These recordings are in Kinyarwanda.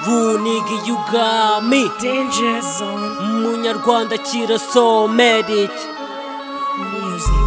buniga iyo ubwami Danger zone umunyarwanda kirasomerike music.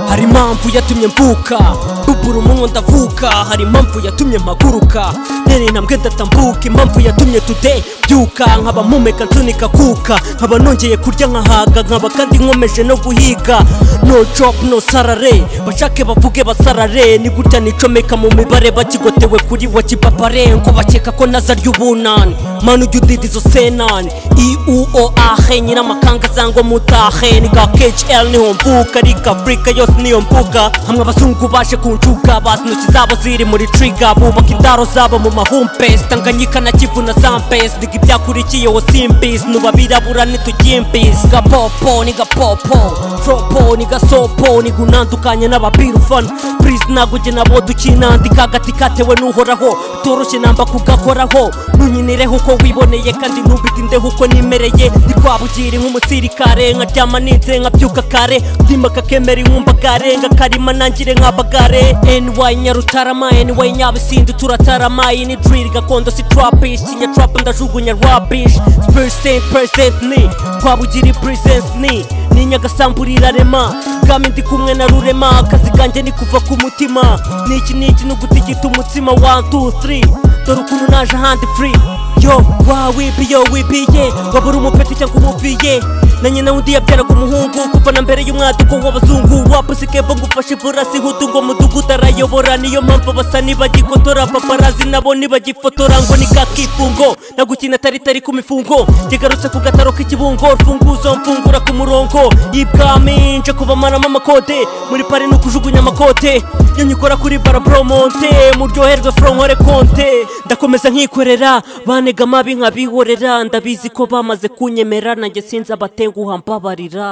hari impamvu yatumye mvuka ruguru umunwa ndavuka hari impamvu yatumye mpaguruka ntere intambwe ndatambuka impamvu yatumye tude byuka nkaba mpumeka nsunika kuka nkaba nongeye kurya nkahaga nkaba kandi nkomeje no guhiga no job no sarare bashake bavuge basarare ni gutya nicomeka mu mibare bakigotewe kuri wa kipapare ngo bakeka ko naza ry'ubunani manu ujya udida izo senani iuo ahe nyiramakanga zangwa mutahe ni ga khl niho mvuka ari ga afurika yose niyo mvuga hamwe abazungu baje kunjuka bazi intoki zabo ziri muri triga bubaka indaro zabo mu mahumpesi tanganyika na kivu na zampesi ndiga ibyakurikiye wo simbizi nuba birabura nitujyimbizi gapopo ni gapopo fropo ni gasopo ni gunandukanye n'ababirufana purizi ntabwo ujye nabo dukinandika agati katewe n'uhoraho bitoroshye namba kugakoraho nunyinireho uko wiboneye kandi ntubitindeho uko nimereye ndi kwabugiri nk'umusirikare nkaryama ninze nkabyuka kare ndima kakemera inkumba karenga karima nangire nkabagare ny nyarutarama ny nyabisindi turatarama iyi ni drill gakondo si trapish kinyatrap ndajugunya rapish percent percent ni kwabugiri presence ni ni nyagasamburira rema bwami ndi kumwe na rurema akazi kanjye ni kuva ku mutima niki niki ni ugutigita umutsima 1 2 3 dore ukuntu naje ahandi free yo wawibiye wibiye wabura umupeti cyangwa umubiye na nyina wundi yabyaraga umuhungu kuva na mbere y'umwaduko w'abazungu wapusikebo ngufashe iburasi hutu ngo mudugudu arayobora niyo mpamvu basa nibagikotora paparazi nabo nibagifotora ngo ni kakifungo nagukina taritari ku mifungo ngegarutse ku gataro k'ikibungo rufunguzo mfungura ku murongo y'ibwami nje kubamaramo amakode muri pari ni ukujugunya amakote yo nyikora kuri baraboromonte muryoherwe fronkore konte ndakomeza nkikorera bane ntega amabi nkabihorera ndabizi ko bamaze kunyemera nanjye sinzi abatenguha mbabarira